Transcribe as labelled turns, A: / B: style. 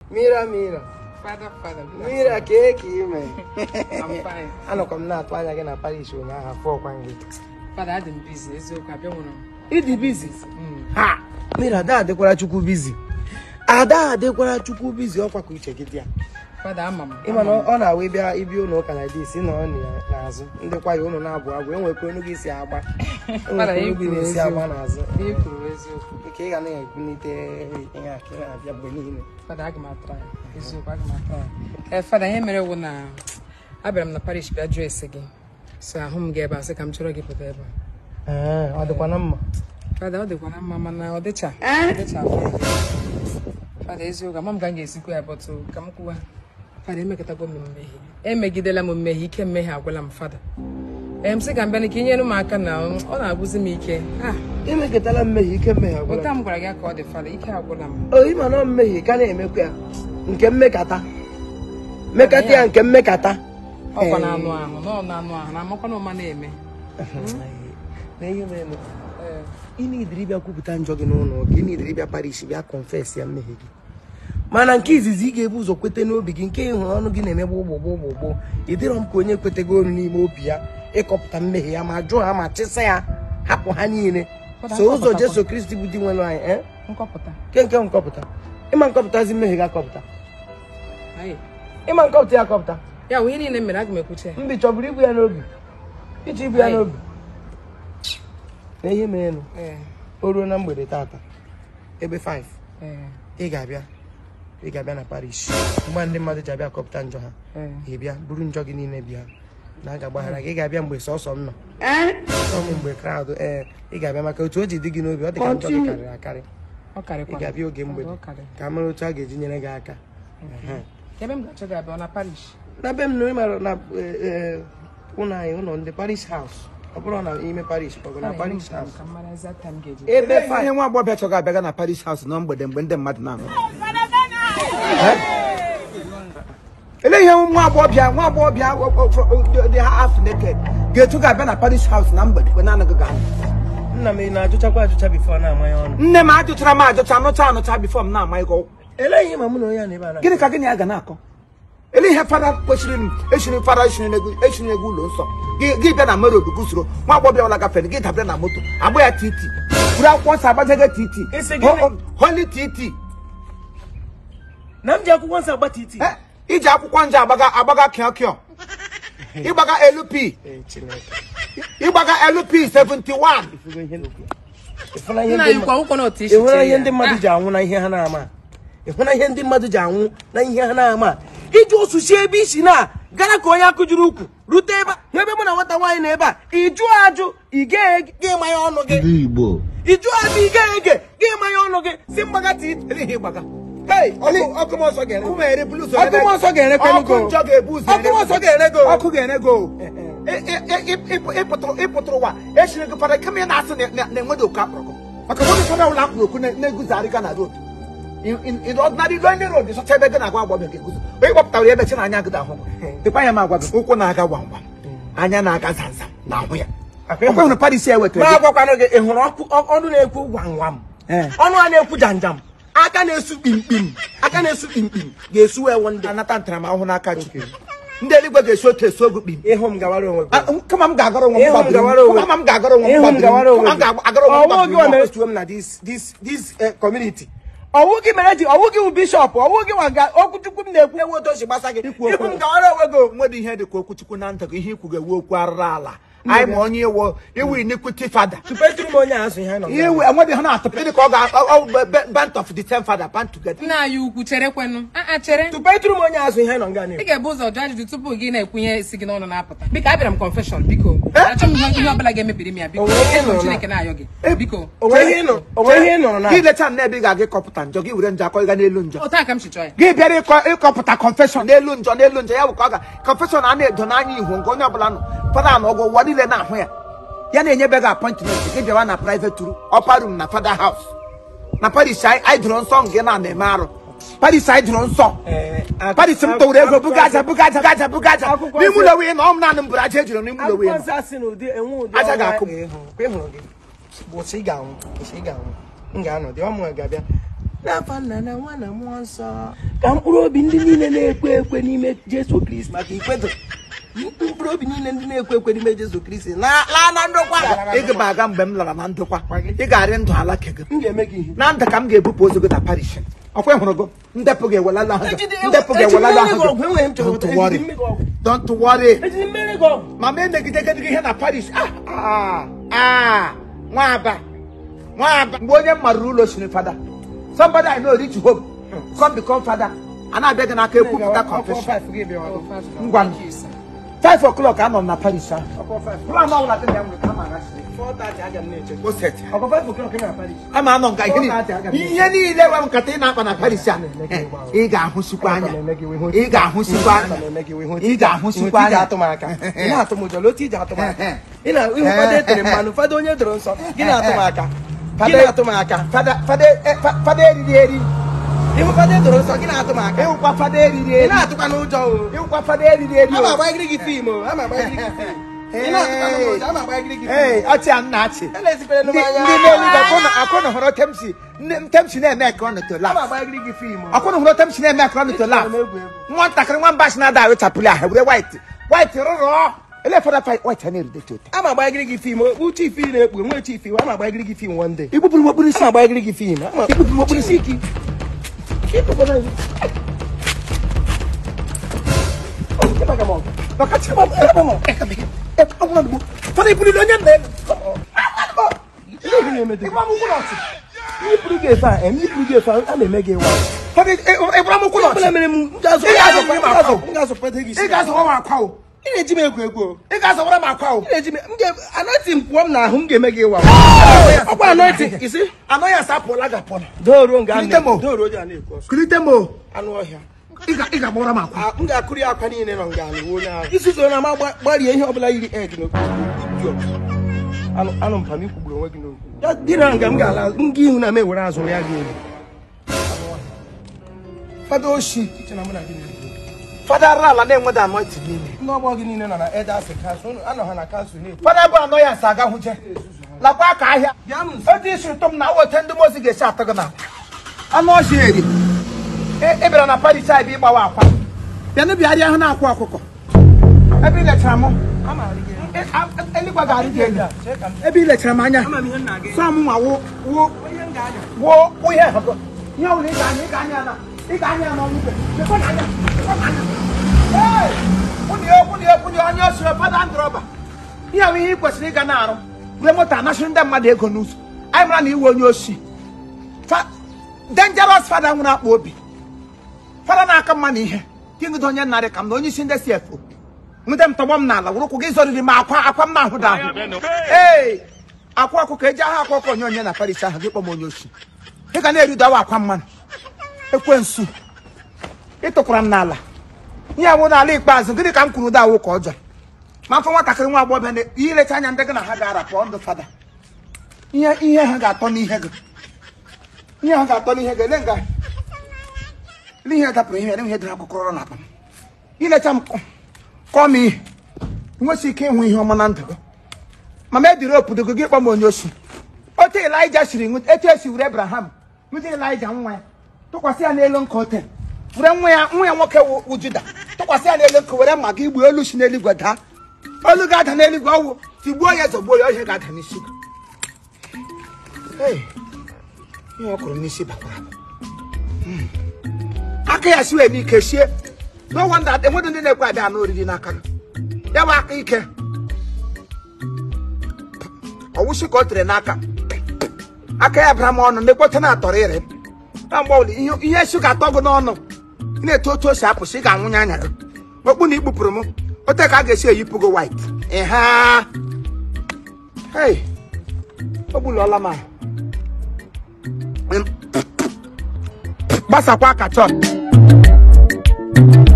A: mira mira
B: Father, Father. good
A: mira ka e ka ime
B: I'm fine.
A: anọkwa m na-atụ anya gị na Paris ụnyaahụ afọ ọkwa gị
B: Father, adị m busy. Eziokwu, abịa nwụrụ m.
A: ịdị bizi ha mira ada adịkwara chukwu bizi ada adịkwara chukwu bizi ọkwa ka uche gị dị ya
B: Father, ama m.
A: ịma na ọ na-awa ịbịa ịbịa ụlọ ụka na dis nọ n'azụ ndị kwaya ụlọ na-abụ abụ enwekwa onu gị si agba enwekwa onu gị na-esi agba n'azụ
B: Ihe kwuru eziokwu.
A: nke ị ga na-ebunite ihe a ka ị na-abịa mgbe niile
B: Father, aga m atara ya. Eziokwu, aga m atara ya. Eh, Father, ihe mere wụ na abịara m na parish bịa jụọ ese gị. So ahụ m gị ebe a sị ka m chọrọ gị pụta ebe a.
A: Ee, ọ dịkwa na mma
B: Father, ọ dịkwa na mma mana ọ dịcha. Ọ dịcha afọ. Father, eziokwu, ama m ka m ga-esikwa ya bọtụ ka m kwuwa. Father, emekọtago m mmehie. Emegidela m mmehie, ike mmehie agwụla m Father. Ee, m sị ka m bịa ka ị nyere m aka na ọ na-agwụzi m ike. Ah,
A: emekọtala mmehie ike mmehie agwụla
B: ụta m gwara gị ka ọ dị Father, ike agwụla m.
A: o ịma na ọ mmehie ka na-emekwa ya nke mmekata mmekata ya nke mmekata
B: Ọkwa na anụ ahụ, nọ na anụ ahụ, na amakwa na ụma na-eme.
A: na ihe mere
B: Ee.
A: ị na-ediri bịa kwupụta njọ gị n'ụlọ ụka ị na-ediri bịa parish bịa confess ya mmehie gị mana nke izizi ị ga-ebu ụzọ kwete n'obi gị nke ịhụrụ ọnụ gị na-emegbu ụgbụgbụ ụgbụgbụ ịdịrọ m ka onye kwetego ọnụ n'ime obi ya ịkọpụta mmehie ya ma jụọ ha ma chịsa ya hapụ ha niile so ụzọ jesu kristi bụ di nwere anyị eh?
B: Nkọpụta.
A: nke nke nkọpụta ịma nkọpụtazi mmehie gị akọpụta
B: Ayi.
A: ịma nkọpụta ya akọpụta
B: Ya wụ ihe niile mere aga m ekwuche ya.
A: mbi chọburu ibu ya n'obi iji ibu ya
B: Aye.
A: n'obi na ihe merenụ
B: Ee.
A: o ruo na mgbede tata ebe 5
B: Ee.
A: ị ga-abịa ị ga-abịa na parish mgbe ndị mmadụ ji abịa kọpụta njọ ha
B: Ee.
A: ị bịa buru njọ gị niile bịa na a ga-agbaghara gị ị ga-abịa mgbe sọsọ m nọ sọ m mgbe kraụd ee ị ga-abịa maka otu o ji dị gị n'obi ọ dị ka njọ gị karịrị akarị
B: Ọ
A: ị
B: karịkwa.
A: ga-abịa oge mgbede
B: Ọ karị.
A: ka a mara otu a ga-eji nyere gị aka Ehe.
B: Ebe m ga-achọ gị abịa ọ na parish.
A: na be m nọ ịmara na ee, ee, ụlọ anyị ụlọ ndị parish house ọ bụrụ na ime parish ọ bụ na parish house
B: Ka m mara exact time ga-eji.
A: ebe
C: Ihe
A: 5
C: nwa agbọghọ chọrọ abịaga na Paris House na mgbede mgbe ndị mmadụ na-anọ ele ihe nwa agbọghọbịa nwa agbọghọbịa dị half naked ga-etu ga-abịa na Paris House na mgbede mgbe na-anaghị ga
A: nna m ị na-ajụchakwa ajụcha bifo na-ama ya ọnụ
C: nne m ajụchara m ajụcha anụcha anụcha bifo m na-ama ịgọ
A: ele ihe ma mụ na onye a na-ebe a na
C: gịnị ka gịnị ya ga na-akọ ele ihe fada kwesịrị m eshiri fada eshiri n'ego eshiri n'ego ụlọ nsọ gị gị bịa na mere odu gusoro nwa agbọghọbịa ọla gafere gị dabere na moto agba ya titi buru akwụkwọ nsọ agbajege titi
A: Isi gịnị?
C: Ho- ho- holy titi
A: na m ji akwụkwọ nsọ agba titi
C: Eh, iji akwụkwọ nje agbaga agbaga kịọ kịọ ịgbaga LP
A: Ee, Chineke.
C: ịgbaga LP 71
A: Ịfụgo ihe na-ekwu. Ịfụna ihe
B: Nna
A: ndị
B: anyị kwa
A: mma-
B: akwụkwọ na otu isi
A: ịhụna
B: chee
A: ihe
B: ya.
A: ndị mmadụ
B: Ah,
A: ji anwụ na ihe ha na-ama ịhụna ihe ndị mmadụ ji anwụ na ihe ha na-ama iji osuchi ebe isi na gara ka onye akụjuru ukwu rute ebe a hụ ebe mụ na nwata nwaanyị na ebe a ịjụ ajụ ị ga-ege gị manya ọnụ gị
D: Igbo
A: ịjụ ajụ ị ga-ege gị manya ọnụ gị si mgbaga titi
C: Eleghị ịgbaga
A: Hey,
C: ọkụ ọkụ m ọsọ ga-ere
A: Ụmụ ere bulu ụzọ
C: ọkụ
A: ebe-
C: m ọsọ ga-erekwe
A: Ọkụ njọ ga-ebu ụzọ
C: ọkụ m
A: ere-
C: ọsọ ga-ere go
A: Ọkụ
C: ga-ere go Ị- ị- ị- ị- ịpụtụrụ ịpụtụrụ ụwa echiri gị fada kama ị na-asị na- na na enweghị oku akpọrọ gị maka mmadụ fada ụlọ akpụrụ okwu na- na-eguzarịga na road In- in in ordinary lonely road sọcha ebe gị na-agwa agbọbịa ga-eguzo onye kpọpụtara ebe chi na anya gị da ahụ dịkwa ya m agwa gị ụkwụ na-aga gwam gwam anya na-aga zamzam na ahụ ya
A: Akwa ịhụ-
C: ọkwa hụrụ Paris ya
A: ma
C: wetara gị
A: agwakwanụ gị ị hụrụ ọkụ ọ- ọnụ na-ekwu gwam gwam
C: Eh.
A: ọnụ a na-ekwu janjam aka na-esu kpimkpim aka na-esu kpimkpim ga-esu ewu ndị
C: anata ntaramahụhụ n'aka Chukwu ndị eluigwe ga-esi otu esi ogu kpim
A: ịhụ m gawara onwe gị
C: Ah, kama m ga-agara onwe m
A: Ịhụ m
C: gbadoro
A: gawara onwe
C: kama m ga-agara onwe m
A: ịhụ m gawara
C: gbadoro
A: onwe
C: kama m ga-agara onwe m
A: ọwụ gị
C: gbadoro
A: mere etuo m na this this this eh, community ọwụ gị mere ji ọwụ gị bụ bishọp ọwụ gị nwa ga okwuchukwu m na-ekwu ewu otu o si gbasa gị
C: Ikwu okwu.
A: ịhụ m gawara onwe gị
C: nwere ihe dị ka okwuchukwu na ndụ gị ihe ikwu ga-ewu okwu arụrụ ala anyị ma onye iwu iwu iniquity fada
A: tụpetụrụ m onye a asụ ihe anyị nọ
C: ihe iwu enweghị ha na-atụpụ dị ka ọ ga band of the same father band together
B: Nna anyị ukwu chere kwenụ. Ah, ah, chere.
A: tụpetụrụ m onye azụ ihe anyị nọ nga
B: ị
A: na-ekwu
B: ga-ebu ụzọ jụọ ajụjụ tupu gị na-ekwu ihe si gị n'ọnụ na-apụta biko abịara m confession biko achọ m ihe ihe ọbụla ga-emebiri m ya biko
A: O nwere ihe ị
B: Eso m
A: nụrụ na-
B: Chineke na-ayọ gị biko
A: onwe ihe ị nọ onwe ihe ị nụrụ na
C: gị lecha na ebe ị ga-aga ịkọpụta njọ gị were njọ akọ ịga n'elu njọ
B: otu a ka m si chọọ ya
C: gị bịara ịkọ ịkọpụta confession n'elu njọ n'elu njọ ya bụ ka ọ ga confession a na-edo n'anya ihu nke onye ọbụla nọ fada na ọgwụ ụwa niile na-ahụ ya ya na-enyebe gị appointment gị bịawa na private room upper room na fada house na paris anyị anyị dụrụ nsọ nke na na-eme arụ paris anyị dụrụ nsọ
A: Eh, ak-
C: paris m towere ego buga aja buga aja buga aja buga aja
A: Akwụkwọ
C: n'ime
A: nsọ-
C: ụlọ wee na ọ m naanị m bụrụ aja ejiri n'ime ụlọ wee
A: akwụkwọ
C: nọ
A: nsọ asị na ụdị enwe ụdị
C: Aja
A: ọnwa
C: ga-akụ m.
A: ịhụ. Kwa ịhụrụ gị bụ sị ị ga-anwụ sị ị ga-anwụ m ga-anọ dị ọmụ ga-abịa n'afa nna na nwa na mmụọ nsọ ka mkpụrụ obi ndị niile na-ekwe ekwe n'ime jesu kristi maka ikwedo mkpụrụ obi niile ndị na-ekwe ekwe n'ime jesu kristi na laa na ndokwa
C: ị ga m aga mgbe m lara na ndokwa ị ga-arị ndụ ala ke gị
A: m ga-eme gị ihe
C: na ndụ ka m ga-ebupụ ozu gị na parish ọkwa ịhụrụ gị ndepụ gị ewelala ahụ gị ndepụ gị ewelala ahụ gị
A: enweghị m chọrọ
C: Don't worry. don't worry
A: ejiri mmeri gị ọgwụ
C: ma ma emegidegede gị ihe na parish ah ah ah nwaba nwaba mgbe onye m marụrụ ụlọ siri fada somebody I know reach home come become fada a na-abịa gị n'aka ekwupụta confession Ngwa m. five o'clock anọ m na parish ahụ plan ọbụla dị na ya nwere ka a ma aghachiri o set ama anọ nka ihe niile ihe niile nwe nkata ị na-akpa na paris a eh, ị ga-ahụsikwa anya ị ga-ahụsikwa anya ị ga-ahụsikwa anya
A: atụ m aka ị na-atụ m ụjọ otu iji atụ m aka ị na ihu fada etere mmanụ fada onye doro nsọ gị na-atụ m aka gị na-atụ m aka
C: fada fada eh, fa- fada eriri eri
A: ihu fada edoro nsọ gị na-atụ m aka
C: ịhụkwa fada eriri
A: ị
C: eri
A: na-atụkwa n'ụjọ o
C: ịhụkwa fada eriri eri
A: ama
C: o.
A: agbagiri gị fim o ama agbagiri gị fim ị na-atụkwa n'ụjọ ama agbagiri gị
C: Ee,
A: fim
C: ọchị a nna achị
A: elezikwere
C: ndị
A: m anya
C: ndị n'eluigwe akwụna akwụna hụrụ temsi nne- temsi na-eme ka ọ nọtola
A: ama agbagiri gị fim o
C: akwụna hụrụ temsi na-eme ka ọ nọtola
A: Ejikwa m egwu egwu.
C: nwatakịrị nwamba si na-ada awechapụli ahụ were white white rụrọ ele fọdụ fa white a na-eride tote
A: ama agbagiri gị fim okpu chief ị na-ekpu nwe chief ama agbagiri gị fim one day igbupụrụ m okpuru isi ama agbagiri gị fim ama igbupụrụ m okpuru isi iki Ịkpụkpọrọ gị. Ọ, ịgbaga m ọgụ.
C: Nọkachi
A: Ịgba m- ịgba m ọgụ.
C: fọdụ ibuli onye nna elu
A: Ihe gị na-eme dị.
C: ịgba m ụkwụ n'ọchị
A: Iyipụrụ gị efe a em iyipụrụ gị efe a a na-eme gị ịwa
C: fọdụ ịgbara m ụkwụ
A: ọbụla
C: n'ọchị
A: mere m m ga-azụ
C: Ị ga-azụ-
A: m ga-azụ- m ga-azụpụta gị isi
C: ị ga-azọrọ m akwa o
A: ị na-eji m egwu egwu o.
C: ị ga-azọrọ m akwa o
A: ị na-eji m m ga anọtị m pụọ m n'ahụ m ga-eme gị ịwa ọkwa anọtị isi
C: anọ ya sapụla gapụla
A: doro nga
C: Kulite m o.
A: doro oji a na-ekwu ọsọ
C: kulite m o
A: anụ ọhịa
C: ị ga- ị ga-agbara m akwa
A: A- m ga-akụrụ ya akwa niile nọ nga alụ onye ahụ isi so na ma gba- gbarie ihe ọbụla yiri egg n'okpuru anụ anụ mpam ikwugburu onwe gị n'okwu ya dị na nga m ga-ala nga ihu na m ewere azụ ya gị elu
C: fada oshi
A: iche na mụ na gị na-ekwu
C: fada ara ala na-enweda anọiti n'ime
A: ndị ọgbọ gị niile nọ na edas kansụl unu anọ ha na kansụl na-ekwu
C: fada bụ anọ ya nsa aga hụje lakwa aka ahịa
A: bịa m nso
C: otu isi ụtọ m na wote ndị mozi ga-esi atọ gị na anụ ọhịa eri ị bịara na paris a ebe ịgbawa akwa bịa na bịarịa ahụ na-akwụ ọkụkọ ebe ị lechara m ị- a- eluigwe ga-arị gị elu ebe ị lechara m anya
A: ama m ihe nna gị
C: sọ m nwa wụ wụ
A: ihe m ga-anya
C: wụ wụ ihe ha ihe ọbụla ị ga-anya ị ga-anya na ị ga-anya ya n'ọnụ ikpe lekwa n'anya lekwa n'anya ee kwụnị ya kwụnị ya kwụnị ya onye osiri fada ndrọba ihe ahụ ihe ị kwesịrị ịga na-arụ were moto anachiri ndị mmadụ ego n'ụzọ anyị mara na iwe onye osi Fa- dangerous fada nwere akpa obi fada na-aka mma na ihe kingd onye narị ka m na onye isi ndị cfo nweta m tọgbọ m n'ala wụrụ ụkwụ gị zọriri m akwa akwa m na-ahụ da ahụ ee akwa ọkụkọ eji aha akwa ọkụ onye onye na paris ahụ gị kpọ m onye osi ị ga na-eridawa akwa mmanụ ekwensu ịtụkwara m n'ala ihe awụ n'ala ikpeazụ gịnị ka m kwuru da awụ ka ọjọọ ma mfọ nwatakịrị nwa agbọghọ na ilecha anya ndị gị na ha ga-ara pụọ ndụ fada ihe ihe ha ga-atọ n'ihe gị ihe ha ga-atọ n'ihe gị ele nga ele ihe dapụrụ ihe ele ihe dịrị akụkọrọ na akpa m ilecha m kọ- kọọ m ihe nwesị ike ịhụ ihe ọma na ndụ gị mama ebiri obodo gị gị kpọ m onye osi otu elija siri nwute etu esi were abraham nwute elija nwa ya tụkwasị ya n'elu nka ote were nwa ya nwa ya nwoke wụ wụ juda tụkwasị ya n'elu nka were mma gị gbuo olu si n'eluigwe daa olu ga-ada n'eluigwe ọwụ tigbuo ya zọgbuo ya ihe ga-ada n'isi gị Hey, ihe ọ kụrụ n'isi bakwara abụ. Hmm. aka ya siwe n'ike sie no wonder enweghị ndị na-ekwe abịa n'oriri n'aka gị ya bụ aka ike ọwụsị ka o tere n'aka aka ya bara m ọnụ na-ekpote na-atọrọ ire na mgbe ọbụla ihe ihe esi ga-atọ gị n'ọnụ ị na-eto otu o si apụsị ị ga-anwụnye anya gị okpu na ikpupụrụ m ote ka a ga-esi eyipụ gị white ịha hei o gbulọla m ahụ gbasakwa aka chọọ